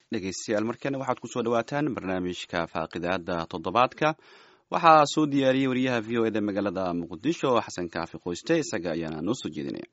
dhegeystayaal markana waxaad kusoo dhawaataan barnaamijka faaqidaada toddobaadka waxaa soo diyaariyey wariyaha v o eda magaalada muqdisho xasan kaafi qoyste isaga ayaana noo soo jeedinaya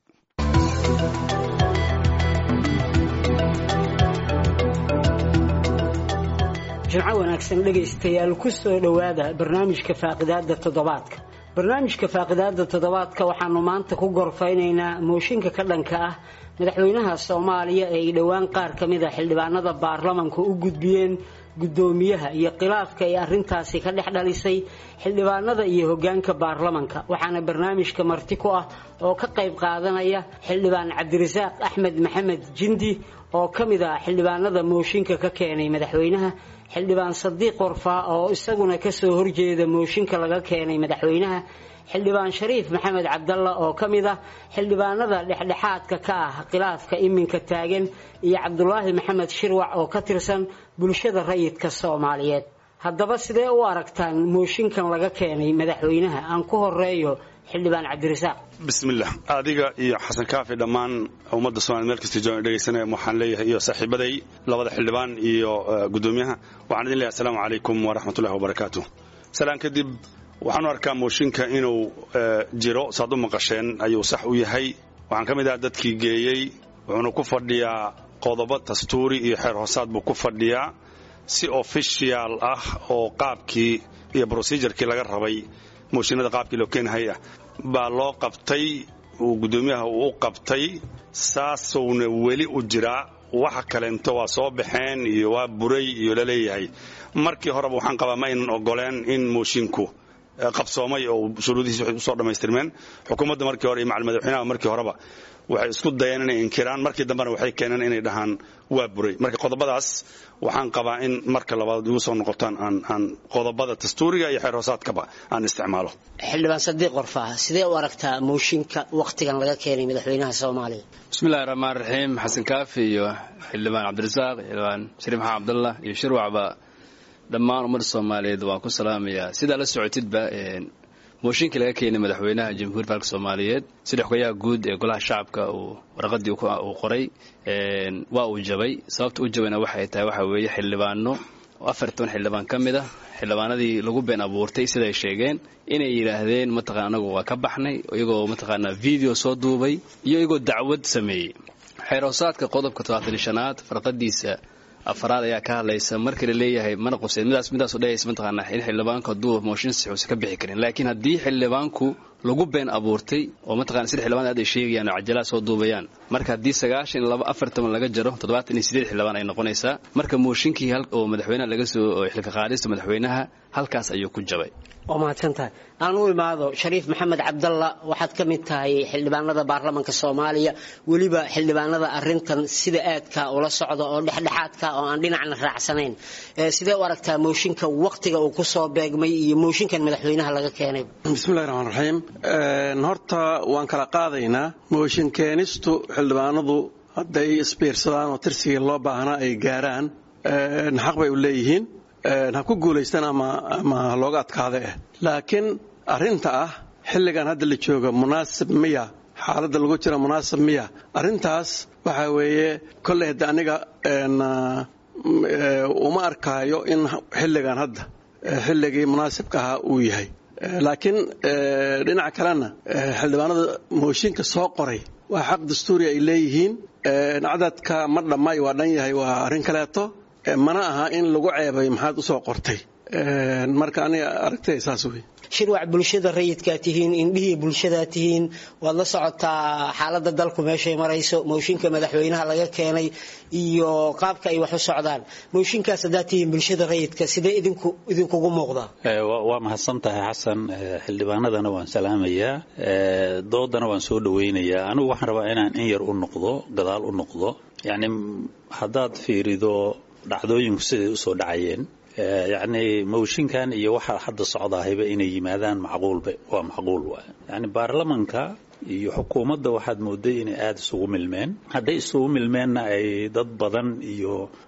jimco wanaagsan dhegaystayaal ku soo dhowaada barnaamijka faaqidaada toddobaadka barnaamijka faaqidaada toddobaadka waxaanu maanta ku gorfaynaynaa mooshinka ka dhanka ah madaxweynaha soomaaliya ee ay dhowaan qaar ka mid a xildhibaanada baarlamanka u gudbiyeen guddoomiyaha iyo khilaafka ay arrintaasi ka dhex dhalisay xildhibaanada iyo hoggaanka baarlamanka waxaana barnaamijka marti ku ah oo ka qayb qaadanaya xildhibaan cabdirasaaq axmed maxamed jindi oo ka mid ah xildhibaanada mooshinka ka keenay madaxweynaha xildhibaan sadiiq warfaa oo isaguna kasoo horjeeda mooshinka laga keenay madaxweynaha xildhibaan shariif maxamed cabdalla oo ka mid ah xildhibaanada dhexdhexaadka ka ah khilaafka iminka taagan iyo cabdulaahi maxamed shirwac oo ka tirsan bulshada rayidka soomaaliyeed haddaba sidee u aragtaan mooshinkan laga keenay madaxweynaha aan ku horeeyo xildhibaan cabdirasaaq bismillah adiga iyo xasan kaafi dhammaan ummadda somalia meel kasta joogan dhegaysanaya waxaan leeyahay iyo saaxiibaday labada xildhibaan iyo guddoomiyaha waxaan idin leeyahay asalaamu calaykum waraxmatullahi wabarakaatu salaan kadib waxaan u arkaa mooshinka inuu jiro saad u maqasheen ayuu sax u yahay waxaan ka mid aha dadkii geeyey wuxuuna ku fadhiyaa qodobo dastuuri iyo xeer hoosaad buu ku fadhiyaa si official ah oo qaabkii iyo brocedurekii laga rabay mooshinada qaabkii loo keenahay ah baa loo qabtay uu guddoomiyaha uu u qabtay saasowna weli u jiraa waxa kaleento waa soo baxeen iyo waa buray iyo laleeyahay markii horeba waxaan qabaa ma aynan ogoleen in moshinku qabsoomay oo shuruudihiis waxay usoo dhammaystirmeen xukuumadda markii hore iyo macal madaxweynaha markii horeba waxay isku dayeen inay inkiraan markii dambena waxay keeneen inay dhahaan waa buray marka qodobadaas waxaan qabaa in marka labaad igu soo noqotaan aan qodobada dastuuriga iyo xeer hoosaadkaba aan isticmaalo xildhibaan sadiiq warfaa sidee u aragtaa mooshinka wakhtigan laga keenay madaxweynaha soomaaliya bismillahi raxmaan raxiim xasan kaafi iyo xildhibaan cabdirasaaq xildhibaan shariif maxamed cabdallah iyo shirwacba dhammaan ummadda soomaaliyeed waan ku salaamayaa sidaa la socotidba mooshinkii laga keenay madaxweynaha jamhuuriyadda dalka soomaaliyeed sida xogayaha guud ee golaha shacabka uu warqadii uu qoray waa uu jabay sababta u jabayna waxay tahay waxa weeye xildhibaano afar toban xildhibaan ka mid ah xildhibaanadii lagu been abuurtay siday sheegeen inay yidhaahdeen mataqana anagu waa ka baxnay iyagoo mataqaanaa video soo duubay iyo iyagoo dacwad sameeyey xeerhoosaadka qodobka todobaatan shanaad farqadiisa afaraad ayaa ka hadlaysa markii la leeyahay mana qubseen midaas midaasu dhehaysa mataqaanaa in xildhibaanku hadduu mooshin sixuusa ka bixi karin laakiin haddii xildhibaanku lagu been abuurtay oo mataqana sida xildhibaan aad ay sheegayaan oo cajalaa soo duubayaan marka haddii sagaashan iyo laba afar toban laga jaro toddobaatan iyo sideed xildhibaan ay noqonaysaa marka mooshinkii oo madaxweynaha laga soo xilka qaadista madaxweynaha halkaas ayuu ku jabay waa mahadsan tahay aan u imaado shariif maxamed cabdalla waxaad ka mid tahay xildhibaanada baarlamanka soomaaliya weliba xildhibaanada arintan sida aadka ula socda oo dhexdhexaadka oo aan dhinacna raacsanayn sidee u aragtaa mooshinka wakhtiga uu kusoo beegmay iyo mooshinkan madaxweynaha laga keenay bismillahi raxmaan raxiim horta waan kala qaadaynaa mooshin keenistu xildhibaanadu hadday isbiirsadaan oo tirsigii loo baahnaa ay gaaraan xaq bay u leeyihiin ha ku guulaystaan ama looga adkaada eh laakiin arrinta ah xilligan hadda la jooga munaasib miya xaaladda lagu jira munaasib miya arrintaas waxaa weeye kolley hadda aniga uma arkaayo in xilligan hadda xilligii munaasibka ahaa uu yahay laakiin dhinaca kalena xildhibaanada mooshinka soo qoray waa xaq dastuuri ay leeyihiin cadadka ma dhammaay waa dhan yahay waa arrin kaleeto mana aha in lagu ceebay maxaad u soo qortay marka aniga aragtay saas wey shirwac bulshada rayidkaa tihiin indhihii bulshadaa tihiin waad la socotaa xaalada dalku meeshay marayso mooshinka madaxweynaha laga keenay iyo qaabka ay wax u socdaan mooshinkaas haddaad tihiin bulshada rayidka sidee idinkugu muuqdaa waa mahadsan tahay xasan xildhibaanadana waan salaamayaa doodana waan soo dhawaynayaa anigu waxaan rabaa inaan in yar u noqdo gadaal u noqdo yacni haddaad fiirido dhacdooyinku siday usoo dhacayeen yacni mooshinkan iyo waxaa hadda socdaahayba inay yimaadaan macquulba waa macquul waay yacni baarlamanka iyo xukuumadda waxaad mooday inay aada isugu milmeen hadday isugu milmeenna ay dad badan iyo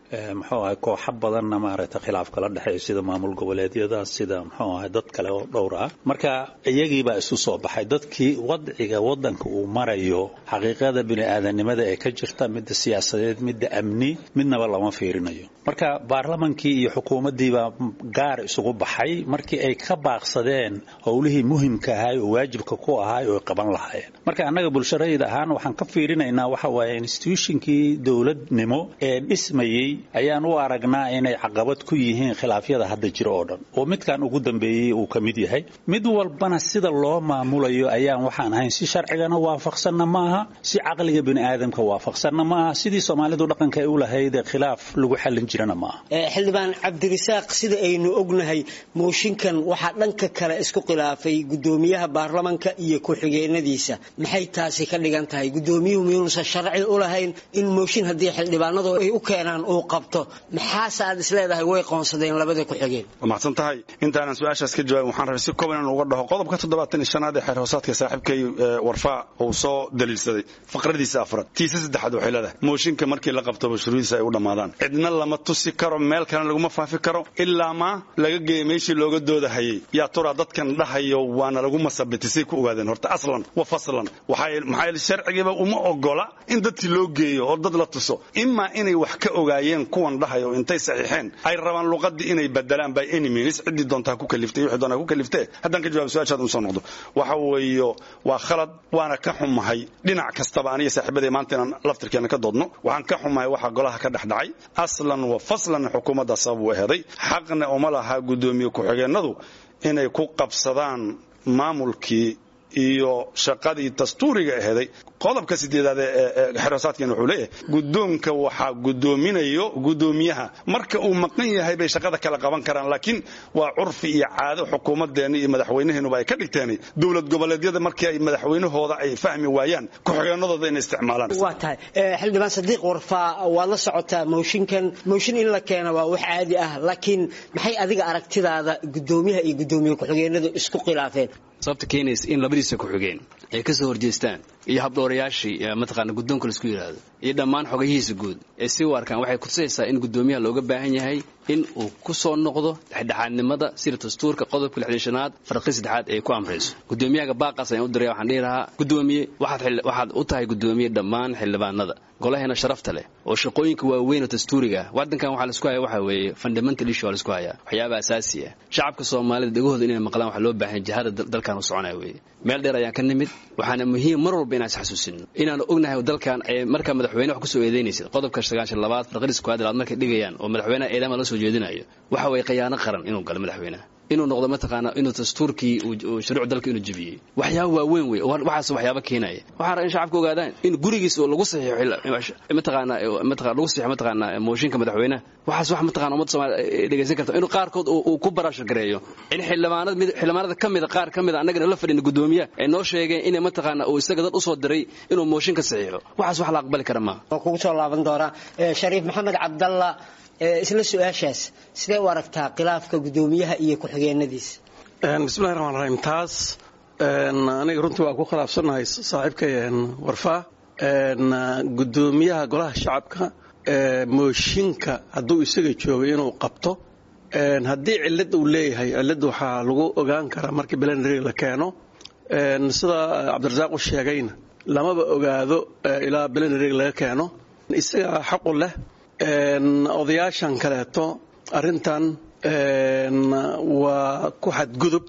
muxuu ahay kooxa badanna maaragtay khilaaf kala dhexeeyo sida maamul goboleedyada sida muxuu ahay dad kale oo dhowr ah marka iyagiibaa isu soo baxay dadkii wadciga wadanka uu marayo xaqiiqada bini-aadanimada ee ka jirta midda siyaasadeed midda amni midnaba lama fiirinayo marka baarlamankii iyo xukuumaddiibaa gaar isugu baxay markii ay ka baaqsadeen howlihii muhimka ahay oo waajibka ku ahay oo qaban lahaayeen marka annaga bulsharayid ahaan waxaan ka fiirinaynaa waxa waaye institutionkii dowladnimo ee dhismayey ayaan u aragnaa inay caqabad ku yihiin khilaafyada hadda jira oo dhan oo midkan ugu dambeeyey uu ka mid yahay mid walbana sida loo maamulayo ayaan waxaan ahayn si sharcigana waafaqsanna ma aha si caqliga bini'aadamka waafaqsanna ma aha sidii soomaalidu dhaqanka ay u lahayd ee khilaaf lagu xallin jirana ma aha xildhibaan cabdirisaaq sida aynu ognahay mooshinkan waxaa dhanka kale isku khilaafay gudoomiyaha baarlamanka iyo ku-xigeenadiisa maxay taasi ka dhigan tahay gudoomiyuhu miyuunusan sharci u lahayn in mooshin haddii xildhibaanadu ay u keenaan uu qabto maxaase aad isleedahay way qoonsadeen labada ku-xigeen waa mahadsan tahay intaanan su-aashaas ka jawaabin waxaan rabay si kooban inaan uga dhaho qodobka toddobaatan iyo shanaad ee xeer hoosaadka saaxiibkay warfaa uu soo daliilsaday faqradiisa afraad tiisa saddexaad waxay leedahay mooshinka markii la qabto bashurudiisa ay u dhammaadaan cidna lama tusi karo meel kalena laguma faafi karo ilaa maa laga geeya meeshii looga doodahayay yaa turaa dadkan dhahayo waana lagu masabitay say ku ogaadeen horta aslan wa faslan maxaa yeele sharcigiiba uma ogola in dadkii loo geeyo oo dad la tuso imaa inay wax ka ogaayeen kuwan dhahayo intay saxiixeen ay rabaan luqadii inay bedelaan by any means ciddii doonta ha ku kaliftay wixii doonta ha ku kaliftee haddaan ka jawaab su-aashaad un soo noqdo waxa weeyo waa khalad waana ka xumahay dhinac kastaba aniga saaxiibaday maanta inaan laftirkeena ka doodno waxaan ka xumahay waxa golaha ka dhex dhacay aslan wa faslan xukuumadda sabab u eheday xaqna uma laha guddoomiye ku-xigeenadu inay ku qabsadaan maamulkii iyo shaqadii dastuuriga aheeday qodobka sideedaad ee xerosaadkeena wuxuu leeyahay guddoonka waxaa guddoominayo guddoomiyaha marka uu maqan yahay bay shaqada kala qaban karaan laakiin waa curfi iyo caado xukuumadeenna iyo madaxweynaheenuba ay ka dhigteen dowlad goboleedyada markii ay madaxweynahooda ay fahmi waayaan ku-xigeenadooda inay isticmaalaan waa tahay xildhibaan sadiiq warfaa waad la socotaa mooshinkan mooshin in la keena waa wax caadi ah laakiin maxay adiga aragtidaada guddoomiyaha iyo guddoomiye ku-xigeenadu isku khilaafeen sababta keenaysa in labadiisa ku-xigeen ay ka soo horjeestaan iyo habdhowrayaashii mataqaana guddoonka laisku yidhaahdo iyo dhammaan xogayihiisa guud ee si u arkaan waxay kutusaysaa in guddoomiyaha looga baahan yahay in uu ku soo noqdo dhexdhexaadnimada sida dastuurka qodobka lixdishanaad farqi saddexaad ay ku amrayso guddoomiyahaga baaqaas ayaan u diraya waxaan dhihi lahaa guddoomiye waxaad u tahay guddoomiye dhammaan xildhibaanada golaheena sharafta leh oo shaqooyinka waaweyn oo dastuuriga ah waddankan waxaa laisku haya waxa weeye fundamental issue waa laisku hayaa waxyaaba asaasi ah shacabka soomaalida dhegahooda inay maqlaan waxaa loo baahan jihada dalkan u soconaya weeye meel dheer ayaan ka nimid waxaana muhiim mar walba inaan isxasuusino inaanu ognahay dalkan ee markaa madaxweyne wax kusoo eedaynaysa qodobka sagaashan labaad farqadiis kuwaad laad markay dhigayaan oo madaxweynaha eedama la soo jeedinayo waxa weeye khiyaano qaran inuu galo madaxweynaha inuu noqdo mataqaana inuu dastuurkii shuruuc dalka inuu jebiyey waxyaaba waaweyn wey waxaas waxyaaba keenaya waxaa raba in shacabka ogaadaan in gurigiis oo lagu saxiixo mataqaana mataqana lagu saxiixo mataqaana mooshinka madaxweynaha waxaas wax mataqana ummadda soomaaliya dhegaysan karta inuu qaarkood uu ku baraashar gareeyo in xildhibaanada mid xildhibaanada ka mida qaar ka mida annagana la fadhina guddoomiyaha ay noo sheegeen inay mataqaana uu isaga dad usoo diray inuu mooshinka saxiixo waxaas wax la aqbali kara maaha waa kugu soo laaban doonaa shariif maxamed cabdalla isla su-aashaas sidee u aragtaa khilaafka guddoomiyaha iyo ku-xigeenadiisa bismillahi raxmaan raxiim taas aniga runtii waa ku khilaafsannahay saaxiibkay warfaa guddoomiyaha golaha shacabka mooshinka hadduu isaga joogay inuu qabto haddii cillad uu leeyahay cillad waxaa lagu ogaan karaa markii belenrig la keeno sida cabdirasaaq u sheegayna lamaba ogaado ilaa belenrig laga keeno isagaa xaqu leh odayaashan kaleeto arrintan waa ku xadgudub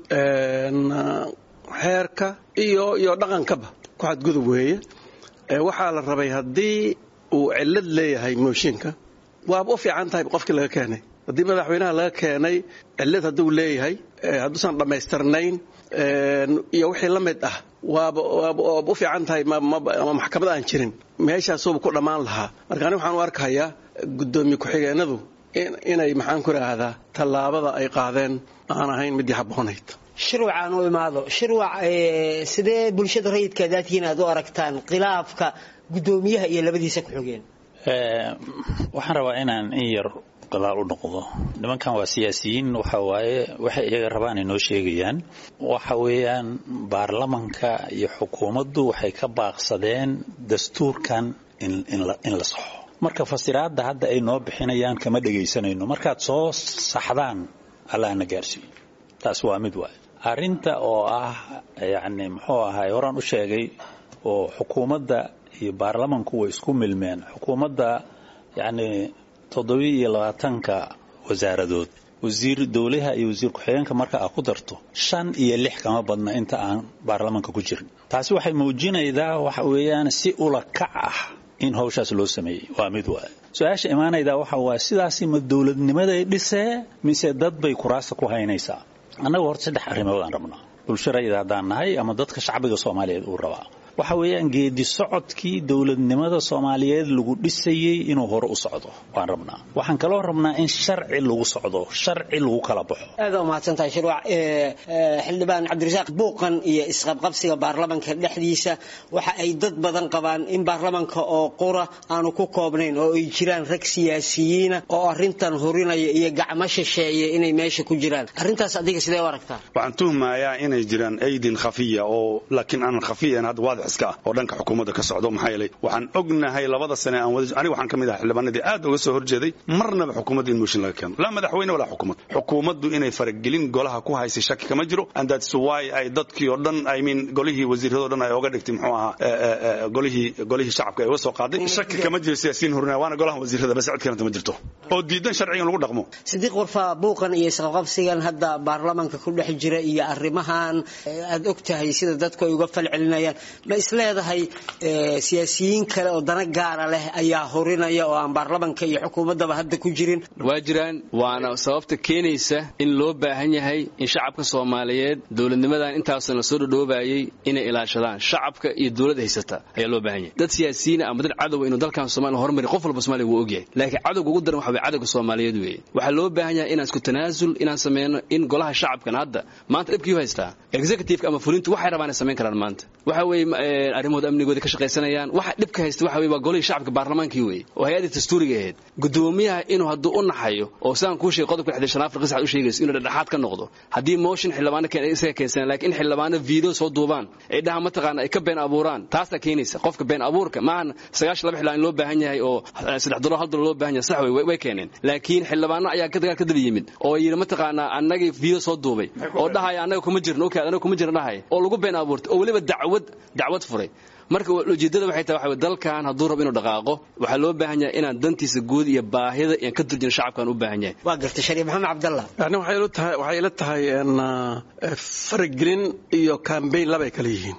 xeerka iyo iyo dhaqankaba ku xadgudub weeye waxaa la rabay haddii uu cillad leeyahay mooshinka waaba u fiican tahay qofkii laga keenay haddii madaxweynaha laga keenay cillad hadduu leeyahay hadduusan dhammaystirnayn iyo wixii la mid ah waaba waaba u fiican tahay ama maxkamad aan jirin meeshaasuuba ku dhammaan lahaa marka ani waxaan u arkayaa guddoomiye ku-xigeenadu inay maxaan ku idhaahdaa tallaabada ay qaadeen aan ahayn midii habboonayd shirwac aan u imaado shirwac sidee bulshada rayidka daadkiin aad u aragtaan khilaafka guddoomiyaha iyo labadiisa ku-xigeen waxaan rabaa inaan in yar gadaal u noqdo nimankan waa siyaasiyiin waxa waaye waxay iyaga rabaan ay noo sheegayaan waxa weeyaan baarlamanka iyo xukuumaddu waxay ka baaqsadeen dastuurkan in la saxo marka fasiraadda hadda ay noo bixinayaan kama dhegaysanayno markaad soo saxdaan allahna gaarsiiyo taas waa mid waay arrinta oo ah yacni muxuu ahay horaan u sheegay oo xukuumadda iyo baarlamanku way isku milmeen xukuumadda yacni toddobiyo iyo labaatanka wasaaradood wasiir dowlaha iyo wasiir ku-xigeenka marka aad ku darto shan iyo lix kama badna inta aan baarlamanka ku jirin taasi waxay muujinaydaa waxa weeyaan si ula kac ah in hawshaas loo sameeyey waa mid waay su-aasha imaanaydaa waxa waaye sidaasi ma dowladnimaday dhisee mise dad bay kuraasta ku haynaysaa annaga horta saddex arrimood aan rabnaa bulsharayda haddaan nahay ama dadka shacbiga soomaaliyeed uu rabaa waxa weeyaan geedi socodkii dowladnimada soomaaliyeed lagu dhisayey inuu hore u socdo waan rabnaa waxaan kaloo rabnaa in sharci lagu socdo sharci lagu kala baxo aada umahadsantahay shirwac xildhibaan cabdirasaaq buuqan iyo isqabqabsiga baarlamanka dhexdiisa waxa ay dad badan qabaan in baarlamanka oo qura aanu ku koobnayn oo ay jiraan rag siyaasiyiina oo arintan hurinaya iyo gacmo shisheeye inay meesha ku jiraan arrintaas adiga sidee u aragtaa waxaan tuhmayaa inay jiraan aydin khafiya oo laakiin aanan khafiyan hadda waadix iska ah oo dhanka xukuumadda ka socdo maxaa yeelay waxaan ognahay labada sane aan wada aniga waxaan ka mid ahaa xildhibaanadii aad uga soo horjeeday marnaba xukuumadda in mooshin laga keeno laa madaxweyne walaa xukuumad xukuumaddu inay faragelin golaha ku haysay shaki kama jiro and that's why ay dadkii oo dhan i mean golihii wasiiradoo dhan ay oga dhigtay muxuu ahaa golihii golihii shacabka ay uga soo qaaday shaki kama jiro siyaasiyiin horinaya waana golaha wasiirada bas cid kalenta ma jirto oo diidan sharcigan lagu dhaqmo sidiiq warfaa buuqan iyo isqabqabsigan hadda baarlamanka ku dhex jira iyo arrimahan aad og tahay sida dadku ay uga falcelinayaan ma isleedahay siyaasiyiin kale oo dana gaara leh ayaa horinaya oo aan baarlamanka iyo xukuumaddaba hadda ku jirin waa jiraan waana sababta keenaysa in loo baahan yahay in shacabka soomaaliyeed dowladnimadan intaasna la soo dhodhoobayay inay ilaashadaan shacabka iyo dowlad haysata ayaa loo baahan yahay dad siyaasiyiina ama dad cadowa inuu dalkan soomaaliya horumari qof walba somaaliya wuu ogyahay laakiin cadowga ugu daran waxa way cadowga soomaaliyeed weeye waxaa loo baahan yahay inaan isku tanaasul inaan sameyno in golaha shacabkan hadda maanta dhibkii u haystaa executive ama fulintu waxay rabaan inay samayn karaan maanta waxa weeye arrimahooda amnigooda ka shaqaysanayaan waxa dhibka haysta waxa weye waa golihii shacabka baarlamaankii weeye oo hay-adii dastuuriga ahayd gudoomiyaha inuu hadduu u naxayo oo sidaan kuu sheegay qodobka lixdan shan afar qisad u sheegayso inuu dhexdhexaad ka noqdo haddii motion xildhibaano isaga keensanay laakiin in xildhibaano video soo duubaan ay dhahaan mataqaana ay ka been abuuraan taasaa keenaysa qofka been abuurka maahan sagaashan laba xildhibaan loo baahan yahay oo saddex dolar hal dolar loo baahan yahay sax wey way keeneen laakiin xildhibaano ayaa ka dagaal ka daba yimid oo yidhi mataqaanaa annagii video soo duubay oo dhahaya annaga kuma jirno okay annaga kuma jirno dhahaya oo lagu been abuurtay oo weliba dacwad dacwad furay marka ujeedada waxay tahay waxa dalkan hadduu rabo inuu dhaqaaqo waxaa loo baahan yahay inaan dantiisa guud iyo baahida aan ka turjino shacabkaan u baahan yahay waa gartay shariif maxamed cabdallah yani waxay ila tahay waxay ila tahay faragelin iyo cambaign labay kala yihiin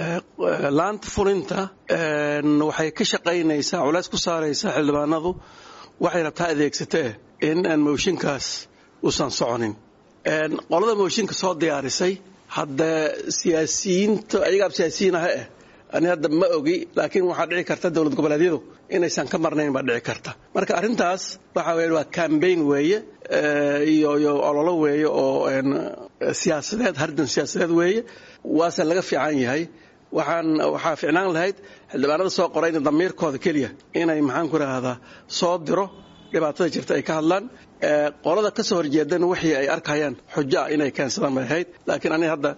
laanta fulinta waxay ka shaqaynaysaa culays ku saaraysaa xildhibaanadu waxay rabtaa adeegsatee in aan mooshinkaas uusan soconin qolada mooshinka soo diyaarisay hadda siyaasiyiinta ayagaa siyaasiyiin ah eh ani hadda ma ogi laakiin waxaa dhici karta dowlad goboleedyadu inaysan ka marnayn baa dhici karta marka arrintaas waxa weye waa cambaign weeye iyo iyo ololo weeye oo siyaasadeed hardan siyaasadeed weeye waase laga fiican yahay waxaan waxaa ficnaan lahayd xildhibaanada soo qorayna damiirkooda keliya inay maxaan ku rahdaa soo diro dhibaatada jirta ay ka hadlaan qolada ka soo horjeedana wixii ay arkayaan xujo ah inay keensadaan bay ahayd laakiin aniga hadda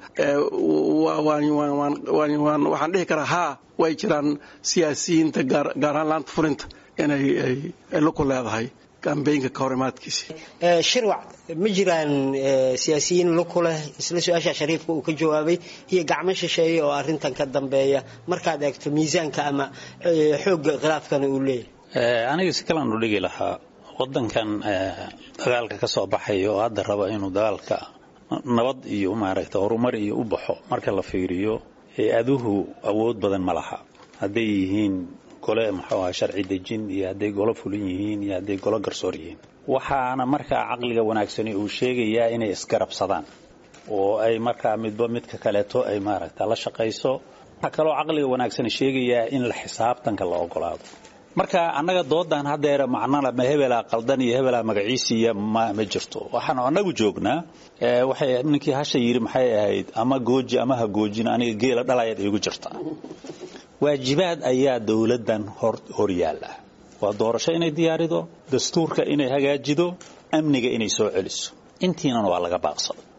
waxaan dhihi karaa haa way jiraan siyaasiyiinta gaar ahaan laanta fulinta inay luku leedahay kambeynka kahorimaadkiisi shirwac ma jiraan siyaasiyiin luku leh isla su-aasha shariifka uu ka jawaabay iyo gacmo shisheeye oo arrintan ka dambeeya markaad eegto miisaanka ama xoogga khilaafkana uu leeyahay aniga si kalaan u dhigi lahaa wadankan dagaalka ka soo baxaya oo hadda raba inuu dagaalka nabad iyo maaragta horumar iyo u baxo marka la fiiriyo hay-aduhu awood badan ma laha hadday yihiin gole muxuu aha sharci dejin iyo hadday golo fulin yihiin iyo hadday golo garsoor yihiin waxaana markaa caqliga wanaagsani uu sheegayaa inay isgarabsadaan oo ay markaa midba midka kaleeto ay maaragta la shaqayso waxaa kaloo caqliga wanaagsani sheegayaa in la xisaabtanka la ogolaado marka annaga doodan haddeer macnala ma hebelaa qaldan iyo hebelaa magaciisiiya ma ma jirto waxaan annagu joognaa waxay ninkii hasha yidhi maxay ahayd ama gooji ama ha goojin aniga geela dhalayaad iigu jirta waajibaad ayaa dowladdan hor hor yaalla waa doorasho inay diyaarido dastuurka inay hagaajido amniga inay soo celiso intiinan waa laga baaqsado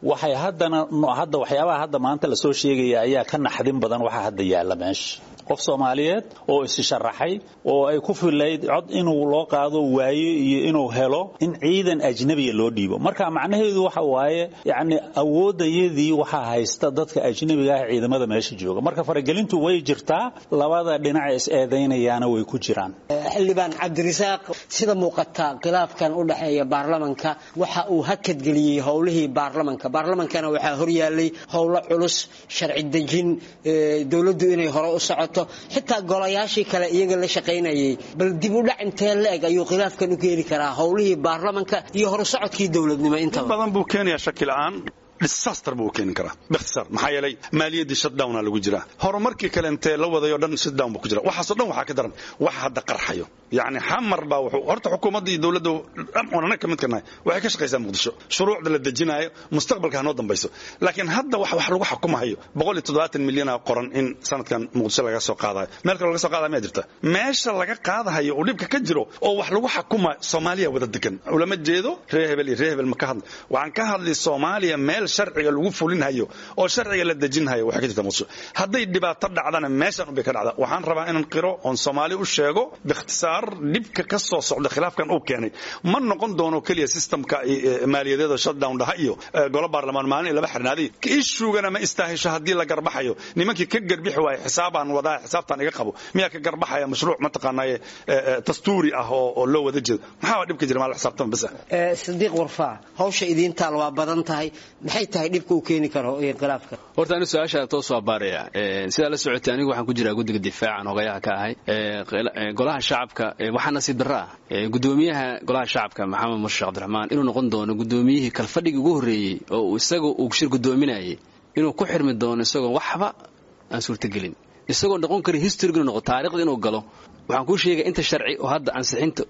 waxay haddana hadda waxyaabaha hadda maanta lasoo sheegaya ayaa ka naxdin badan waxa hadda yaalla meesha qof soomaaliyeed oo isi sharaxay oo ay ku filayd cod inuu loo qaado waayo iyo inuu helo in ciidan ajnabiya loo dhiibo marka macnaheedu waxa waaye yacni awoodayadii waxaa haysta dadka ajnabiga ah ciidamada meesha jooga marka faragelintu way jirtaa labada dhinac is eedaynayaana way ku jiraan xildhibaan cabdirasaaq sida muuqata khilaafkan u dhexeeya baarlamanka waxa uu hakadgeliyey howlihii baarlamanka baarlamankana waxaa horyaalay howlo culus sharci dejin dowladdu inay hore u socoto xitaa golayaashii kale iyaga la shaqaynayay bal dib u dhac intee la eg ayuu khilaafkan u keeni karaa howlihii baarlamanka iyo horusocodkii dowladnimo intaba badan buu keenayaa shaki la'aan disaster buu keeni karaa bikhtisaar maxaa yeelay maaliyaddii shutdowna lagu jiraa horumarkii kale intee la wadayo dhan shutdown buu ku jira waxaasoo dhan waxaa ka daran wax hadda qarxayo yacni xamar baa wuxuu horta xukuumadda iyo dowladda dhan anaga ka mid ka nahay waxay ka shaqaysaa muqdisho shuruucda la dejinaayo mustaqbalka ha noo dambayso laakiin hadda wax wax lagu xukumahayo boqol iyo toddobaatan milyana qoran in sanadkan muqdisho laga soo qaadayo meel kale laga soo qaadaya miyaa jirta meesha laga qaadahayo uu dhibka ka jiro oo wax lagu xukuma soomaaliya wada degan ulama jeedo reer hebel iyo reer hebel ma ka hadla waxaan ka hadlay soomaaliya meel sharciga lagu fulinhayo oo sharciga la dejinhayo waxay ka jirta muqdisho hadday dhibaato dhacdana meeshan unbay ka dhacda waxaan rabaa inaan qiro oon soomaali u sheego bikhtisaar dhibka ka soo socda khilaafkan uu keenay ma noqon doono keliya systemka maaliyadeeda shutdown dhaha iyo golo baarlamaan maalin iyo laba xirnaaday ishugana ma istaahisho haddii la garbaxayo nimankii ka garbixi waaya xisaabaan wadaa xisaabtaan iga qabo miyaa ka garbaxaya mashruuc mataqaanaaye dastuuri ah oo loo wada jeedo maxaa dhibka jira maa la xisaabtama bas ah sadiiq warfaa hawsha idiintaal waa badan tahay maxay tahay dhibka uu keeni karo khilaafka horta anigu su-aasha toos waa baaraya sidaa la socotay anigu waxaan ku jiraa guddiga difaacan hogayaha ka ahay golaha shacabka waxaa nasiib darro ah gudoomiyaha golaha shacabka maxamed murshe cabdiraxmaan inuu noqon doono gudoomiyihii kalfadhigii ugu horreeyey oo isaga uu shir gudoominayay inuu ku xirmi doono isagoo waxba aan suurtagelin isagoo noqon kara historyga inuu noqo taarikhda inuu galo waxaan kuu sheegay inta sharci oo hadda ansixinta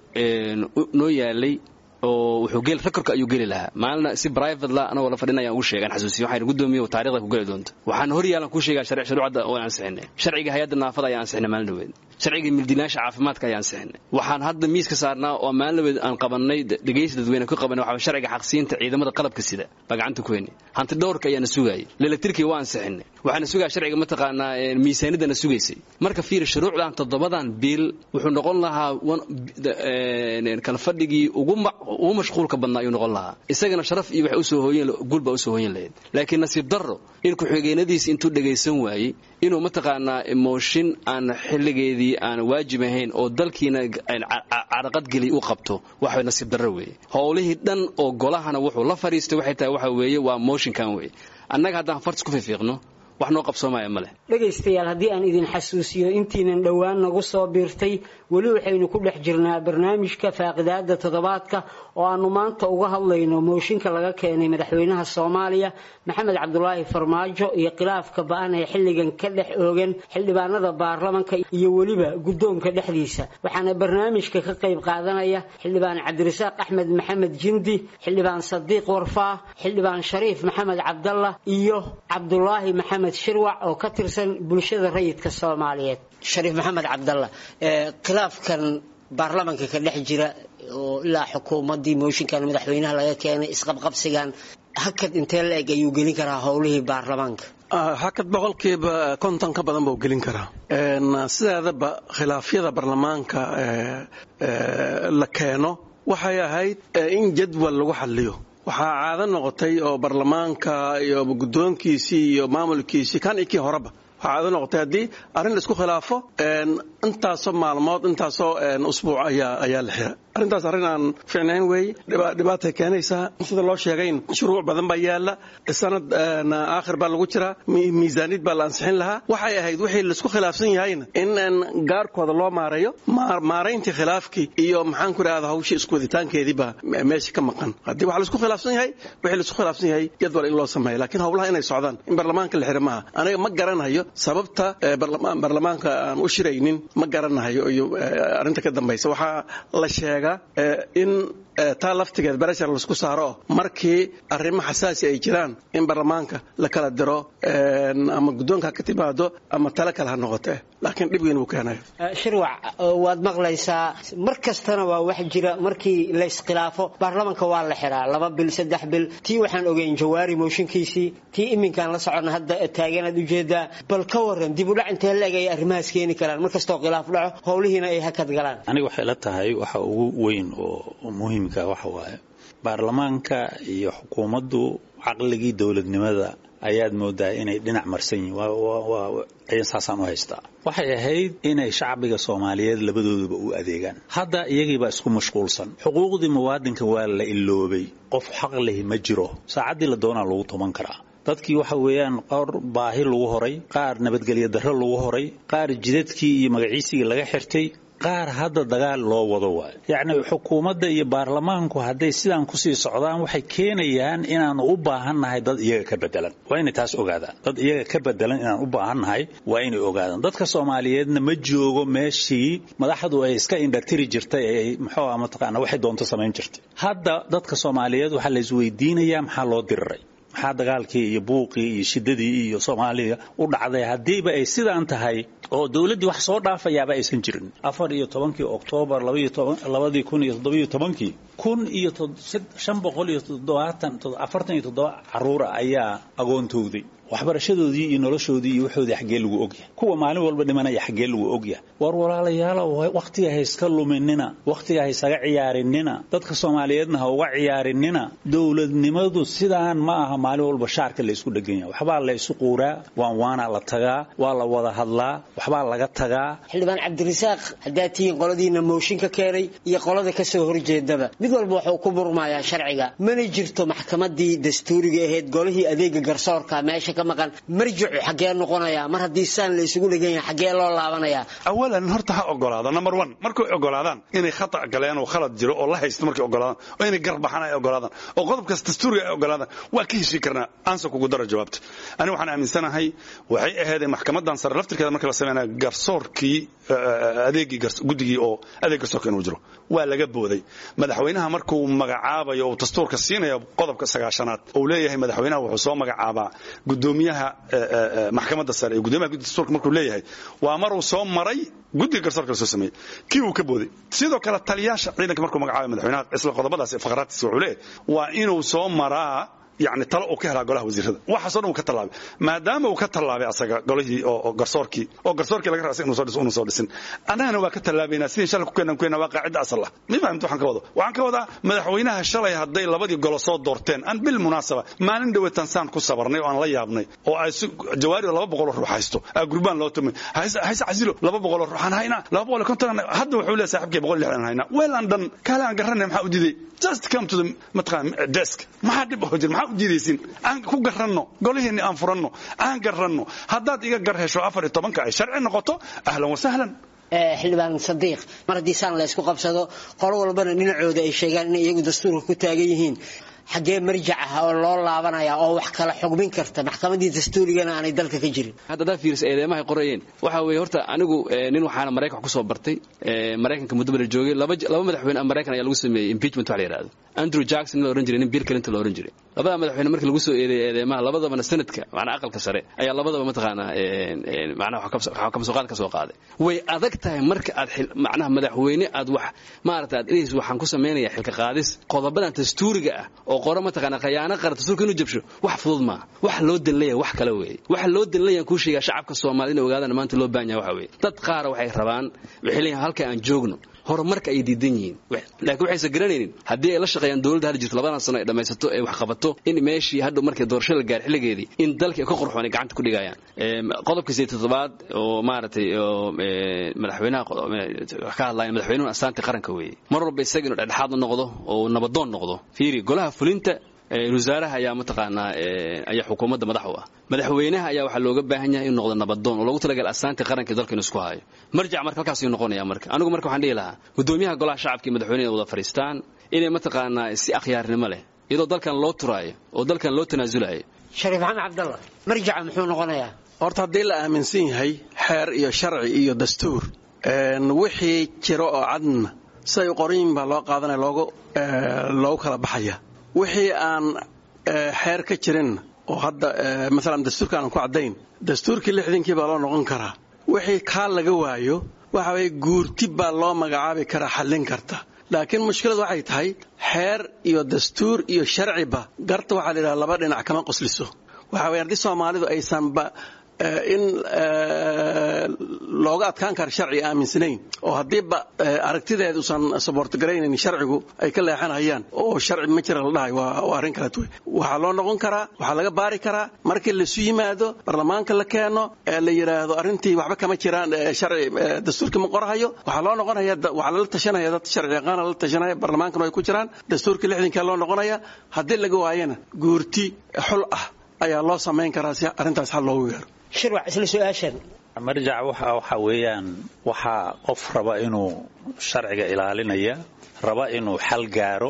noo yaalay oo wuxuu geel rekorka ayuu geli lahaa maalina si private la anagoo la fadhin ayaan ugu sheegan xasuusiyo waxaan gudoomiye taariikhda ku geli doonta waxaan hor yaalan kuu sheegaa sharci shuruucda oo ansixinay sharciga hay'adda naafada ayaan ansixinay maalin dhaweed sharciga mildilaasha caafimaadka ayaan ansixinay waxaan hadda miiska saarnaa oo maalin dhaweed aan qabanay dhegaysi dadweyne ku qabanay waxaa sharciga xaqsiinta ciidamada qalabka sida baa gacanta ku heynay hanti dhowrka ayaana sugayay leelektrikii waa ansixinay waxaana sugaa sharciga mataqaanaa miisaanidana sugaysay marka fiir shuruucdan toddobadan biil wuxuu noqon lahaa kalfadhigii ugu ugu mashquulka badnaa ayuu noqon lahaa isagana sharaf iyo waxay usoo hooyeen guul baa usoo hooyan lahayd laakiin nasiib darro in ku-xigeenadiisi intuu dhagaysan waayey inuu mataqaanaa mooshin aan xilligeedii aan waajib ahayn oo dalkiina caraqadgeli u qabto waxa nasiib darro weeye howlihii dhan oo golahana wuxuu la fadhiistay waxay tahay waxa weeye waa mooshinkan weeye annaga haddaan fartis ku fiifiiqno wax noo qabsoomaya ma leh dhegaystayaal haddii aan idin xasuusiyo intiinan dhowaan nagu soo biirtay weli waxaynu ku dhex jirnaa barnaamijka faaqidaada toddobaadka oo aanu maanta uga hadlayno mooshinka laga keenay madaxweynaha soomaaliya maxamed cabdulaahi farmaajo iyo khilaafka ba-an ee xilligan ka dhex oogan xildhibaanada baarlamanka iyo weliba guddoonka dhexdiisa waxaana barnaamijka ka qayb qaadanaya xildhibaan cabdirasaaq axmed maxamed jindi xildhibaan sadiiq warfaa xildhibaan shariif maxamed cabdalla iyo cabdulaahi maxamed shirwac oo ka tirsan bulshada rayidka soomaaliyeed shariif maxamed cabdalla khilaafkan baarlamanka ka dhex jira oo ilaa xukuumaddii mooshinkan madaxweynaha laga keenay isqabqabsigan hakad intee la eg ayuu gelin karaa howlihii baarlamaanka hakad boqolkiiba konton ka badan buu gelin karaa sideedaba khilaafyada baarlamaanka la keeno waxay ahayd in jadwal lagu xaliyo waxaa caado noqotay oo baarlamaanka iyo guddoonkiisii iyo maamulkiisii kan iyo kii horeba waxaa caado noqotay haddii arrin laisku khilaafo intaasoo maalmood intaasoo usbuuc ayaa la xira arrintaas arrin aan fiicnayn weeye dhibaatay keenaysaa sida loo sheegayn shuruuc badan baa yaalla sanad aakhir baa lagu jiraa miisaaniyad baa la ansixin lahaa waxay ahayd wixii laisku khilaafsan yahayna in gaarkooda loo maareeyo maarayntii khilaafkii iyo maxaan ku idhahda hawshii isku waditaankeedii baa meesha ka maqan haddii waxa laisku khilaafsan yahay wixii laisku khilaafsan yahay jadwal in loo sameeyo laakiin howlaha inay socdaan in baarlamaanka la xira maaha aniga ma garanayo sababta baarlamaanka aan u shiraynin ma garanayo iyo arrinta ka dambaysa waxaa la sheegaa in taa laftigeed bereshar laisku saaro markii arrimo xasaasi ay jiraan in baarlamaanka la kala diro ama guddoonka ha ka timaado ama tale kale ha noqotee laakiin dhib weyn buu keenaya shirwac waad maqlaysaa mar kastana waa wax jira markii la iskhilaafo baarlamanka waa la xiraa laba bil saddex bil tii waxaan ogeyn jawaari mooshinkiisii tii iminkaan la soconna hadda taaganaad ujeedaa bal ka waran dib udhac intee la eg ay arrimahaas keeni karaan mar kastoo khilaaf dhaco howlihiina ay hakad galaan aniga waxay la tahay waxa ugu weyn oo muhiimka waxa waaye baarlamaanka iyo xukuumaddu caqligii dowladnimada ayaad moodaa inay dhinac marsan yihiin saasaan u haystaa waxay ahayd inay shacbiga soomaaliyeed labadooduba u adeegaan hadda iyagiibaa isku mashquulsan xuquuqdii muwaadinka waa la iloobay qof xaq lehi ma jiro saacaddii la doonaa lagu tuman karaa dadkii waxa weeyaan qaar baahi lagu horay qaar nabadgelyo darro lagu horay qaar jidadkii iyo magaciisigii laga xirtay qaar hadda dagaal loo wado waayo yacni xukuumadda iyo baarlamaanku hadday sidaan kusii socdaan waxay keenayaan inaanu u baahannahay dad iyaga ka bedelan waa inay taas ogaadaan dad iyaga ka bedelan inaan u baahannahay waa inay ogaadaan dadka soomaaliyeedna ma joogo meeshii madaxdu ay iska indhatiri jirtay ay muxuu ah mataqaana waxay doonto samayn jirtay hadda dadka soomaaliyeed waxaa la isweydiinayaa maxaa loo diriray maxaa dagaalkii iyo buuqii iyo shidadii iyo soomaaliya u dhacday haddiiba ay sidaan tahay oo dowladdii wax soo dhaafayaaba aysan jirin afar iyo tobankii oktoobar labadii kun iyo toddobiyo tobankii kun iyo shan boqol iyo toddobaatan afartan iyo toddoba caruura ayaa agoontowday waxbarashadoodii iyo noloshoodii iyo waxoodii xaggee lagu ogyahay kuwa maalin walba dhimanaya xaggee lagu ogyahay war walaalayaalo wakhtiga ha iska luminina wakhtiga ha isaga ciyaarinina dadka soomaaliyeedna ha uga ciyaarinina dowladnimadu sidaan ma aha maalin walba shaarka la isku dhegan yahay waxbaa la isu quuraa waan waana la tagaa waa la wada hadlaa waxbaa laga tagaa xildhibaan cabdirasaaq haddaad tihiin qoladiina mooshin ka keenay iyo qolada ka soo horjeedaba mid walba wuxuu ku murmayaa sharciga mana jirto maxkamadii dastuuriga ahayd golihii adeega garsoorka meesha ka maqan marjicu xaggee noqonayaa mar haddii saan la isugu dhegan yahay xaggee loo laabanayaa awalan horta ha ogolaado number one markay ogolaadaan inay khata galeen oo khalad jiro oo la haysto markay ogolaadaan oo inay garbaxaan ay ogolaadaan oo qodobkaas dastuuriga ay ogolaadaan waa ka heshii karnaa aansa kugu daro jawaabta ani waxaan aaminsanahay waxay ahaydeen maxkamadan sare laftirkeeda marka la sameynaya garsoorkii adeegii guddigii oo adeeg garsoorka inuu jiro waa laga booday madaxweynaha markuu magacaabayo uu dastuurka siinayo qodobka sagaashanaad uu leeyahay madaxweynaha wuxuu soo magacaabaa gudoomiyaha maxkamadda sare iyo gudoomiyaha guddiga dastuurka markuu leeyahay waa maruu soo maray guddiga garsoorka la soo sameeyey kii uu ka booday sidoo kale taliyaasha ciidanka markuu magacaabay madaxweynaha isla qodobadaas faqraadkiisa wuxuu leeyahay waa inuu soo maraa yani talo uu ka helaa golaha wasiirada waxaasoo dhan uu ka tallaabay maadaama uu ka tallaabay asaga golihii oo garsoorkii oo garsoorkii laga raasay inuu soo dhiso inuu soo dhisin annagana waa ka tallaabaynaa sidii shalay ku keenan keenna waa qaacidda asal ah ma fahamta waxaan ka wado waxaan ka wadaa madaxweynaha shalay hadday labadii golo soo doorteen aan bil munaasaba maalin dhaweetan saan ku sabarnay oo aan la yaabnay oo ay jawaari laba boqol oo ruux haysto aa gurbaan loo tumay hayse casilo laba boqol oo ruux aan haynaa laba boqol iyo konton hadda wuxuu leeyahay saaxiibkii boqol iyo lixdan haynaa weel aan dhan kaale aan garanay maxaa u diiday just come to the mataqaan desk maxaa dhib oo jir maxaa u diidaysin aan ku garanno golihiinni aan furanno aan garanno haddaad iga gar hesho afar iyo tobanka ay sharci noqoto ahlan wasahlan xildhibaan sadiiq mar haddii saan la ysku qabsado qolo walbana dhinacooda ay sheegaan inay iyagu dastuurka ku taagan yihiin xaggee marjac ah oo loo laabanaya oo wax kala xugmin karta maxkamadii dastuurigana aanay dalka ka jirin hadda haddaad fiirisa eedeymahay qorayeen waxa weeye horta anigu nin waxaana maraykan wax ku soo bartay maraykanka muddo bala joogay laba laba madaxweyne ah maraykan ayaa lagu sameeyey impeachment wax la yidhahdo andrew jackson la ohan jiray nin bill clinton la ohan jiray labada madaxweyne markii lagu soo eedeeyay eedeymaha labadabana sanadka macnaa aqalka sare ayaa labadaba mataqaanaa macnaha waxaa kamsooqaad ka soo qaaday way adag tahay marka aad macnaha madaxweyne aad wax maarata aad inays waxaan ku samaynaya xilka qaadis qodobadan dastuuriga ah oo qoro mataqaana khayaano qara dastuurka inuu jabsho wax fudud maaha wax loo danleeyahay wax kale weeye waxa loo danleeyahan kuu sheegaa shacabka soomaalida inay ogaadaan maanta loo baahan yahay waxa weeye dad qaara waxay rabaan waxay leeyihin halka aan joogno horumarka ay diidan yihiin laakiin waxaysan garanaynin haddii ay la shaqeeyaan dowladda hadda jirto labadan sano ay dhammaysato ay wax qabato in meeshii hadhow markay doorasho la gaar xilligeedii in dalkii ka qorxoon ay gacanta ku dhigayaan qodobka sideed toddobaad oo maaragtay oo madaxweynaha wax ka hadlaya madaxweynuhu astaanta qaranka weeye mar walba isaga inuu dhexdhexaad u noqdo oo nabadoon noqdo fiiri golaha fulinta wasaaraha ayaa mataqaanaa ayaa xukuumadda madax u ah madaxweynaha ayaa waxaa looga baahan yahay inuu noqdo nabadoon oo loogu talagal astaantii qaranka dalka inuu isku hayo marjac marka halkaasuu noqonaya marka anigu marka waxaan dhihi lahaa gudoomiyaha golaha shacabka iyo madaxweynaha wada fadhiistaan inay mataqaanaa si akhyaarnimo leh iyadoo dalkan loo turaayo oo dalkan loo tanaasulayo shariif maxamed cabdalla marjaca muxuu noqonayaa horta haddii la aaminsan yahay xeer iyo sharci iyo dastuur wixii jiro oo cadna siday u qoran yihiin baa loo qaadanaya loogu loogu kala baxaya wixii aan xeer ka jirin oo hadda maalan dastuurka aanan ku caddayn dastuurkii lixdankii baa loo noqon karaa wixii kaa laga waayo waxa weye guurti baa loo magacaabi karaa xallin karta laakiin mushkiladu waxay tahay xeer iyo dastuur iyo sharciba garta waxaa la yidhaha laba dhinac kama qosliso waxa weye haddii soomaalidu aysanba in looga adkaan kara sharci aaminsanayn oo haddiiba aragtideed usan saboortgaraynayn sharcigu ay ka leexanayaan oo sharci ma jira la dhahay waa arrin kaleet wey waxaa loo noqon karaa waxaa laga baari karaa markii laisu yimaado barlamaanka la keeno ee la yidhaahdo arrintii waxba kama jiraan sharci dastuurkii ma qorahayo waxaa loo noqonaya waxaa lala tashanaya dad sharci yaqaana lala tashanaya barlamaankana ay ku jiraan dastuurkii lixdankaa loo noqonaya haddii laga waayana guurti xul ah ayaa loo samayn karaa si arrintaas xal loogu gaaro shirwac isla su-aashan marjac waxa waxa weeyaan waxaa qof raba inuu sharciga ilaalinaya raba inuu xal gaaro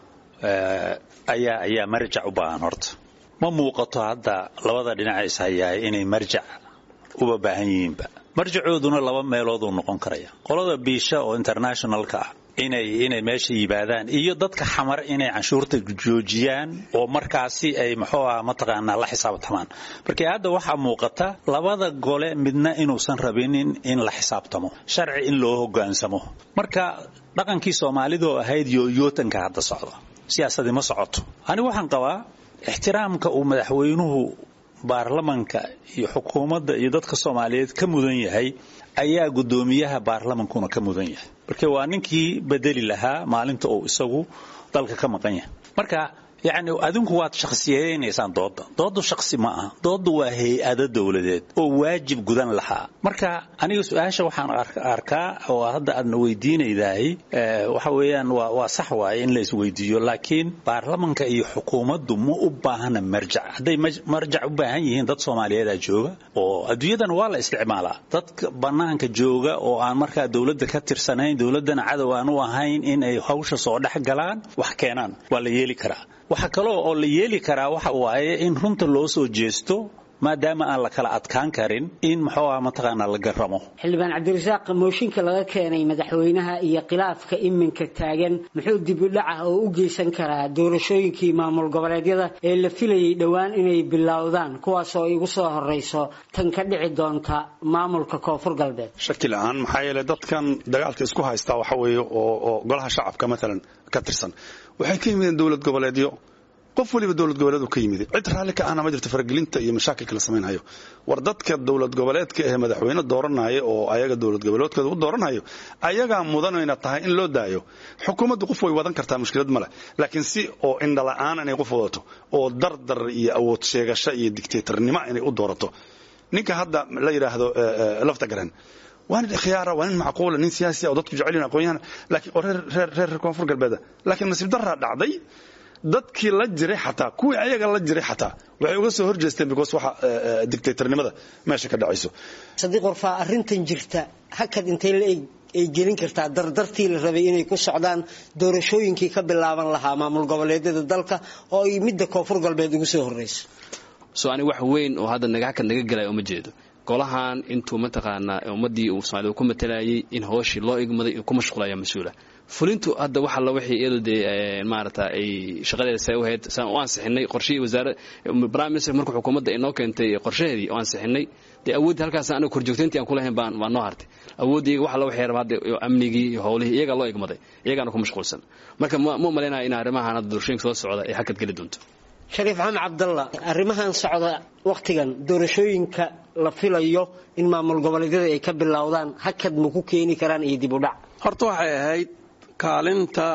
ayaa ayaa marjac u baahan horta ma muuqato hadda labada dhinaca ishayaay inay marjac uba baahan yihiinba marjacooduna laba meelooduu noqon karaya qolada biisha oo internationalka ah inay inay meesha yimaadaan iyo dadka xamar inay canshuurta joojiyaan oo markaasi ay muxuu ah mataqaanaa la xisaabtamaan markii hadda waxaa muuqata labada gole midna inuusan rabinin in la xisaabtamo sharci in loo hogaansamo marka dhaqankii soomaalidoo ahayd yooyootanka hadda socda siyaasadii ma socoto anigu waxaan qabaa ixtiraamka uu madaxweynuhu baarlamanka iyo xukuumadda iyo dadka soomaaliyeed ka mudan yahay ayaa guddoomiyaha baarlamankuna ka mudan yahay marka waa ninkii bedeli lahaa maalinta uu isagu dalka ka maqan yahay marka yacni adinku waad shakhsiyeynaysaan doodda dooddu shakhsi ma aha dooddu waa hay-ado dowladeed oo waajib gudan lahaa marka aniga su-aasha waxaan arkaa oo hadda aadna weydiinaydahay waxa weeyaan waa waa sax waaye in la isweydiiyo laakiin baarlamanka iyo xukuumaddu ma u baahna marjac hadday marjac u baahan yihiin dad soomaaliyeedaa jooga oo adduunyadana waa la isticmaalaa dadka bannaanka jooga oo aan markaa dowladda ka tirsanayn dowladdana cadow aan u ahayn in ay hawsha soo dhex galaan wax keenaan waa la yeeli karaa waxa kaloo oo la yeeli karaa waxa waaye in runta loo soo jeesto maadaama aan la kala adkaan karin in muxuu ah mataqaanaa la garamo xildhibaan cabdirasaaq mooshinka laga keenay madaxweynaha iyo khilaafka iminka taagan muxuu dibudhaca oo u geysan karaa doorashooyinkii maamul goboleedyada ee la filayay dhowaan inay bilowdaan kuwaasoo igu soo horeyso tan ka dhici doonta maamulka koonfur galbeed shaki la-aan maxaa yeelay dadkan dagaalka isku haystaa waxa weeye oo golaha shacabka maalan ka tirsan waxay ka yimideen dowlad goboleedyo qof waliba dowlad goboleed ka yimid cid raalli ka ahna ma jirto faragelinta iyo mashaakilka la samaynhayo war dadka dowlad goboleedka ee madaxweyne dooranaya oo ayaga dowlad goboleedkooda u dooranhayo ayagaa mudanayna tahay in loo daayo xukuumaddu qof way wadan kartaa mushkilad male laakiin si oo indhala-aan inay qof wadato oo dardar iyo awood sheegasho iyo dictatornimo inay u doorato ninka hadda la yidhaahdo lafta garan waa nin khiyaara waa nin macquula nin siyaasi oo dadku jecel yihin aqoon-yahan laakiin oo reer reer reer koonfur galbeeda laakiin nasiib daraa dhacday dadkii la jiray xataa kuwii ayaga la jiray xataa waxay uga soo horjeesteen because waxa dictatornimada meesha ka dhacayso sadiiq warfaa arrintan jirta hakad intay la eg ay gelin kartaa dardartii la rabay inay ku socdaan doorashooyinkii ka bilaaban lahaa maamul goboleedyada dalka oo ay midda koonfur galbeed ugu soo horreyso so ani wax weyn oo hadda naga hakad naga gelaya uma jeedo golahan intuu mataqaanaa ummadii uu soomaalida ku matalayay in hooshii loo igmaday ku mashquulaya mas-uula fulintu hadda waxa la wixii iyadu dee maarata ay shaqadeeda say u hayd saan u ansixinay qorshihii wasaara prime minister markuu xukuumadda inoo keentay qorshaheedii oo ansixinay dee awooddii halkaas aniga korjoogtayntii aan kulahayn baan baan noo hartay awooddii iyaga waxa la wixii raba hadda amnigii iyo howlihii iyagaa loo igmaday iyagaana ku mashquulsan marka ma ma malaynaya in arrimahan hadda doorashooyinka soo socda ay hakad geli doonto shariif xamed cabdalla arrimahan socda wakhtigan doorashooyinka la filayo in maamul goboleedyada ay ka bilowdaan hakad ma ku keeni karaan iyo dib u dhac horta waxay ahayd kaalinta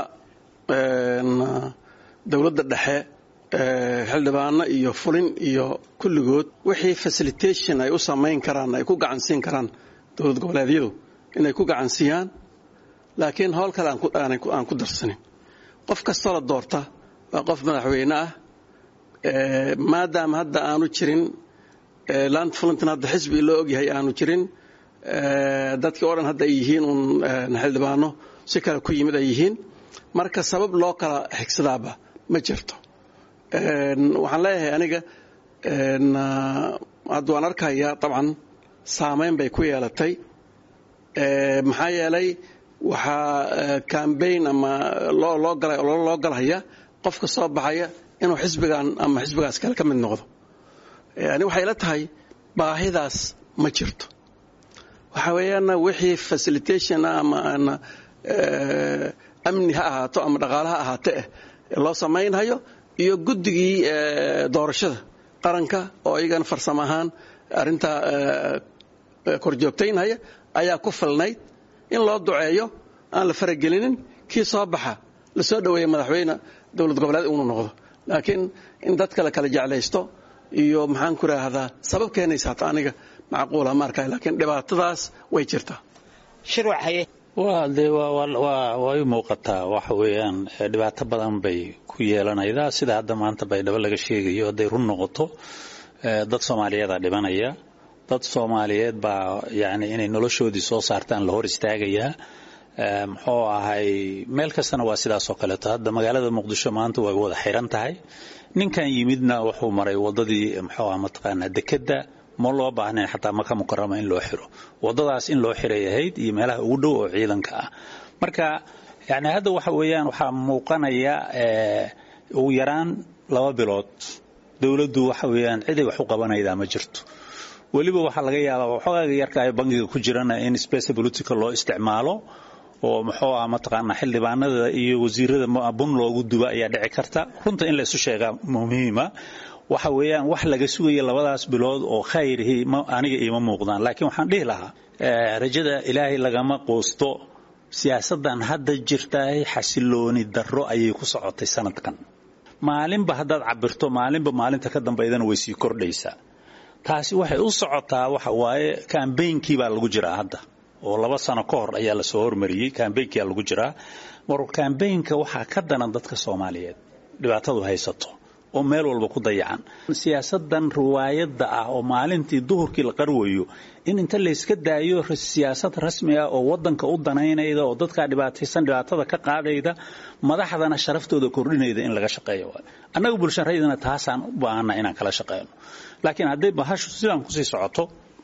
dowladda dhexe xildhibaano iyo fulin iyo kulligood wixii facilitation ay u samayn karaan ay ku gacansiin karaan dowlad goboleedyadu inay ku gacansiiyaan laakiin howl kale aan ku darsanin qof kastoo la doorta waa qof madaxweyne ah maadaama hadda aanu jirin land fulintan hadda xisbi loo ogyahay aanu jirin dadkii oo dhan hadda ay yihiin uun xildhibaano si kale ku yimid ay yihiin marka sabab loo kala xigsadaaba ma jirto waxaan leeyahay aniga hadda waan arkayaa dabcan saamayn bay ku yeelatay maxaa yeelay waxaa cambaign ama loo galhaya qofka soo baxaya inuu xisbigan ama xisbigaas kale ka mid noqdo yani waxay la tahay baahidaas ma jirto waxa weeyaan wixii facilitation ama amni ha ahaato ama dhaqaale ha ahaate eh loo samaynhayo iyo guddigii doorashada qaranka oo iyagana farsamo ahaan arrintaa korjoogtaynhaya ayaa ku filnayd in loo duceeyo aan la faragelinin kii soo baxa la soo dhoweeya madaxweyne dowlad goboleed inuu noqdo laakiin in dadka la kala jeclaysto iyo maxaan ku raahdaa sabab keenaysa hata aniga macquula ma arkay laakiin dhibaatadaas way jirtaa shirwac haye waa dee way muuqataa waxa weeyaan dhibaato badan bay ku yeelanaydaa sida hadda maanta baydhabo laga sheegayo hadday run noqoto dad soomaaliyeeda dhibanaya dad soomaaliyeed baa yani inay noloshoodii soo saartaan la hor istaagayaa muxuu ahay meel kastana waa sidaasoo kaleeto hadda magaalada muqdisho maanta way wada xiran tahay ninkan yimidna wuxuu maray wadadii muxuu ah mataqaanaa dekedda ma loo baahnayn xataa maka mukarama in loo xiro wadadaas in loo xiray ahayd iyo meelaha ugu dhow oo ciidanka ah marka yani hadda waxa weeyaan waxaa muuqanaya ugu yaraan laba bilood dowladdu waxa weeyaan ciday wax u qabanaydaa ma jirto weliba waxaa laga yaabaa waxoogaga yarka ay bangiga ku jirana in space political loo isticmaalo oo muxuu ah mataqaanaa xildhibaanada iyo wasiirada bun loogu duba ayaa dhici karta runta in la isu sheegaa muhiima waxa weeyaan wax laga sugaya labadaas bilood oo khayrihi aniga iima muuqdaan laakiin waxaan dhihi lahaa rajada ilaahay lagama quusto siyaasaddan hadda jirtaay xasilooni darro ayay ku socotay sanadkan maalinba haddaad cabirto maalinba maalinta ka dambaydana way sii kordhaysaa taasi waxay u socotaa waxa waaye kambaynkii baa lagu jiraa hadda oo laba sano ka hor ayaa lasoo hormariyey kambaynkia lagu jiraa mar kambaynka waxaa ka danan dadka soomaaliyeed dhibaatadu haysato oo meel walba ku dayacan siyaasadan riwaayadda ah oo maalintii duhurkii la qarwayo in inta layska daayo siyaasad rasmi ah oo wadanka u danaynayda oo dadkaa dhibaataysan dhibaatada ka qaadayda madaxdana sharaftooda kordhinayda in laga shaqeeyo annaga bulshan rayidana taasaan u baahana inaan kala shaqeyno laakiin hadday bahashu sidaan kusii socoto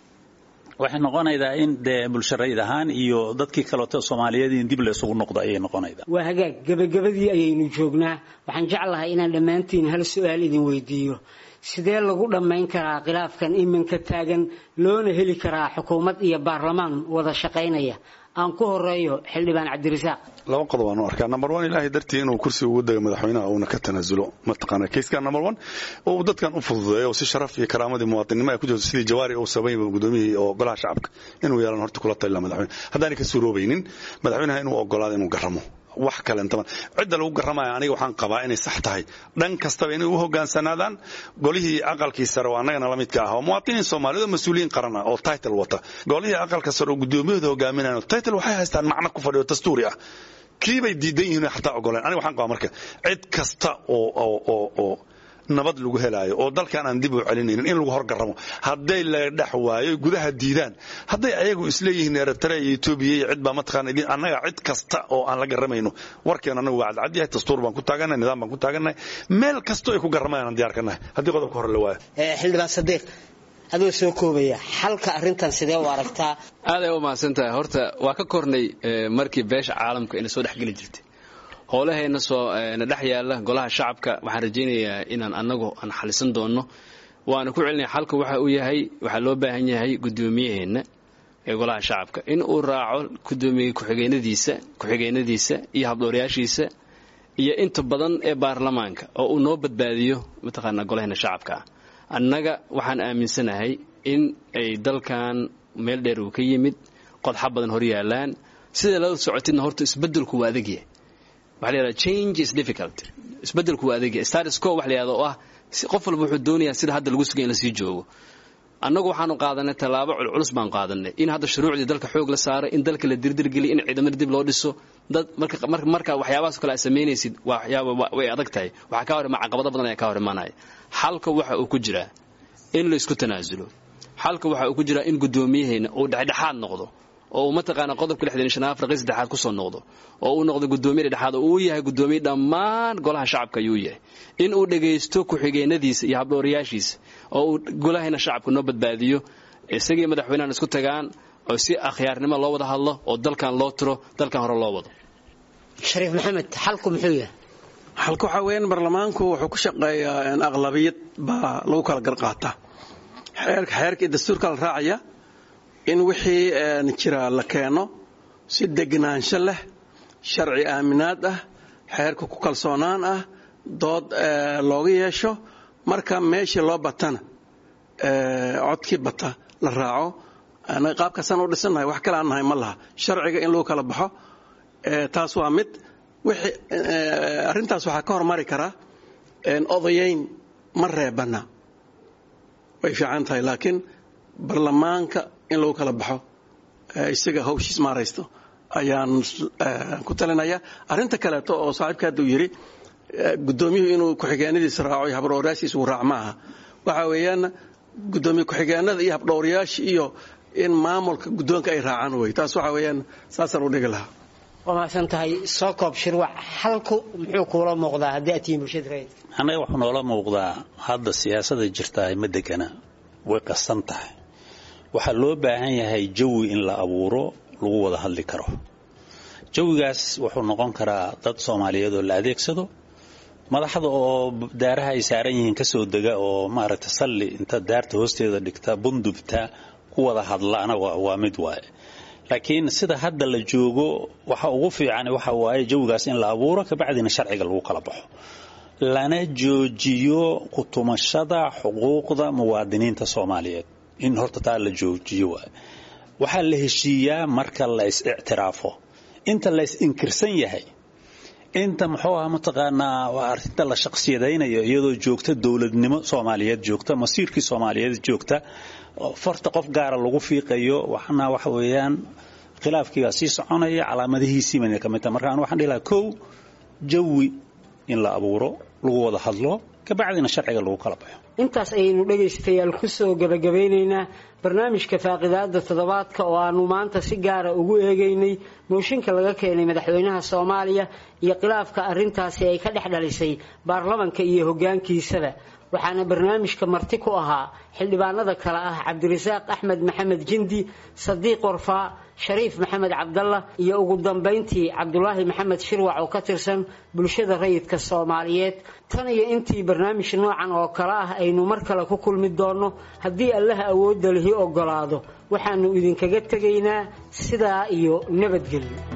waxay noqonaydaa in dee bulsharayid ahaan iyo dadkii kaleeto soomaaliyeed in dib laysugu noqdo ayay noqonaydaa waa hagaag gebagabadii ayaynu joognaa waxaan jeclahay inaan dhammaantiin hal su-aal idin weydiiyo sidee lagu dhammayn karaa khilaafkan iminka taagan loona heli karaa xukuumad iyo baarlamaan wada shaqaynaya aan ku horeeyo xildhibaan cabdirasaaq laba qodob aan u arkaa number one ilaahay dartii inuu kursiga ugu daga madaxweynaha uuna ka tanaasulo mataqaana kayskan number one oo dadkan u fududeeyo oo si sharaf iyo karaamadii muwaadinimo ay ku jirto sidii jawaari uu sameeyay gudoomiyihii oo golaha shacabka inuu yeelan horta kula talila madaxweyne haddaanay ka suuroobaynin madaxweynaha inuu ogolaado inuu garamo wax kalentaba cidda lagu garamaya aniga waxaan qabaa inay sax tahay dhan kastaba inay u hogaansanaadaan golihii aqalkii sare oo annagana la midka ah oo muwaadiniin soomaaliyeed oo mas-uuliyiin qaran ah oo title wata golihii aqalka sare oo gudoomiyahooda hogaaminayaan title waxay haystaan macno ku fadhiyo dastuuri ah kii bay diidan yihiin xataa ogoleen aniga waxaan qabaa marka cid kasta oo oo oo oo nabad lagu helaayo oo dalkan aan dib u celinaynin in lagu horgaramo hadday la dhex waayo gudaha diidaan hadday ayagu isleeyihiin eritrea iyo etoobiya iyo cid baa mataqaana annaga cid kasta oo aan la garamayno warkeen annagu waa cadcad yahay dastuur baan ku taagannahay nidaam baan ku taagannahay meel kasto ay ku garamayaan aan diyaar ka nahay haddii qodobka hore la waayo xildhibaan sadiiq adoo soo koobaya xalka arrintan sidee u aragtaa aaday u mahadsantahay horta waa ka kornay markii beesha caalamka ina soo dhexgeli jirtay howlahayna soo na dhex yaalla golaha shacabka waxaan rajaynayaa inaan annagu aan xalisan doonno waana ku celinaya xalka waxa uu yahay waxaa loo baahan yahay gudoomiyaheenna ee golaha shacabka in uu raaco gudoomiye ku-xigeenadiisa ku-xigeenadiisa iyo habdhowrayaashiisa iyo inta badan ee baarlamaanka oo uu noo badbaadiyo mataqaanaa golaheenna shacabka ah annaga waxaan aaminsanahay in ay dalkan meel dheer uu ka yimid qodxa badan hor yaalaan sida la socotidna horta isbedelku waa adagyahay waxa la yidhahda change is difficult isbedelku waa adagyahay status quo wax la yidhahda oo ah qof walba wuxuu doonayaa sida hadda lagu sugay in la sii joogo annagu waxaanu qaadanay tallaabo culculus baan qaadanay in hadda shuruucdii dalka xoog la saaray in dalka la dirdirgeliy in ciidamada dib loo dhiso dad marka waxyaabahaas kale aad samaynaysid way adag tahay waxaa kaa hor imaa caqabado badan ayaa kaa hor imaanaya xalka waxa uu ku jiraa in la isku tanaasulo xalka waxa uu ku jiraa in gudoomiyaheenna uu dhexdhexaad noqdo oo uu mataqaana qodobka lixdan shan afriqii saddexaad kusoo noqdo oo uu noqdo gudoomiye dhexdhexaad oo uu yahay gudoomiye dhammaan golaha shacabka ayuu yahay in uu dhagaysto ku-xigeenadiisa iyo habdhowrayaashiisa oo uu golahayna shacabka noo badbaadiyo isagii madaxweynahan isku tagaan oo si akhyaarnimo loo wada hadlo oo dalkan loo tiro dalkan hore loo wado shariif maxamed xalku muxuu yahay xalka waxaa weeyaan baarlamaanku wuxuu ku shaqeeyaa aqlabiyad baa lagu kala garqaataa xeerka iyo dastuurka la raacaya in wixii jira la keeno si degnaansho leh sharci aaminaad ah xeerka ku kalsoonaan ah dood looga yeesho marka meeshii loo batana codkii bata la raaco qaabkaasaan u dhisannahay wax kale aan nahay ma laha sharciga in lagu kala baxo taas waa mid arrintaas waxaa ka hormari karaa odayayn ma reebana way fiican tahay laakiin barlamaanka in lagu kala baxo isaga hawshiis maaraysto ayaan ku talinaya arrinta kaleeto oo saaxiibka hadda uu yidhi guddoomiyuhu inuu ku-xigeenadiisa raaco iyo habdhowrayaashiisa uu raac maaha waxa weeyaan guddoomiye ku-xigeenada iyo habdhowrayaasha iyo in maamulka guddoonka ay raacaan wey taas waxa weeyaan saasaan u dhigi lahaa waa mahadsan tahay soo koob shirwac halku muxuu kuula muuqdaa haddii aad tihiin bulshada reed annaga wuxuu noola muuqdaa hadda siyaasada jirtaa ma degana way qasan tahay waxaa loo baahan yahay jawi in la abuuro lagu wada hadli karo jawigaas wuxuu noqon karaa dad soomaaliyeed oo la adeegsado madaxda oo daaraha ay saaran yihiin kasoo dega oo maaragta salli inta daarta hoosteeda dhigta bundubta ku wada hadlaana waa mid waaye laakiin sida hadda la joogo waxa ugu fiican waxa waaye jawigaas in la abuuro kabacdina sharciga lagu kala baxo lana joojiyo kutumashada xuquuqda muwaadiniinta soomaaliyeed in horta taa la joojiyo waay waxaa la heshiiyaa marka la is ictiraafo inta la is inkirsan yahay inta muxuu aha mataqaanaa arrinta la shaqsiyadaynayo iyadoo joogta dowladnimo soomaaliyeed joogta masiirkii soomaaliyeed joogta farta qof gaara lagu fiiqayo waxna waxa weeyaan khilaafkiigaa sii soconaya calaamadihiisii bayna ka mid tahay marka anu waxaan dhihi lahaa kow jawi in la abuuro lagu wada hadlo kabacdina sharciga lagu kala baxo intaas ayaynu dhegaystayaal ku soo gebagabeynaynaa barnaamijka faaqidaada toddobaadka oo aanu maanta si gaara ugu eegaynay mooshinka laga keenay madaxweynaha soomaaliya iyo khilaafka arrintaasi ay ka dhex dhalisay baarlamanka iyo hoggaankiisaba waxaana barnaamijka marti ku ahaa xildhibaanada kale ah cabdirasaaq axmed maxamed jindi sadiiq warfaa shariif maxamed cabdalla iyo ugu dambayntii cabdulaahi maxamed shirwac oo ka tirsan bulshada rayidka soomaaliyeed tan iyo intii barnaamij noocan oo kale ah aynu mar kale ku kulmi doonno haddii allaha awoodda lihi ogolaado waxaanu idinkaga tegaynaa sidaa iyo nabadgelyo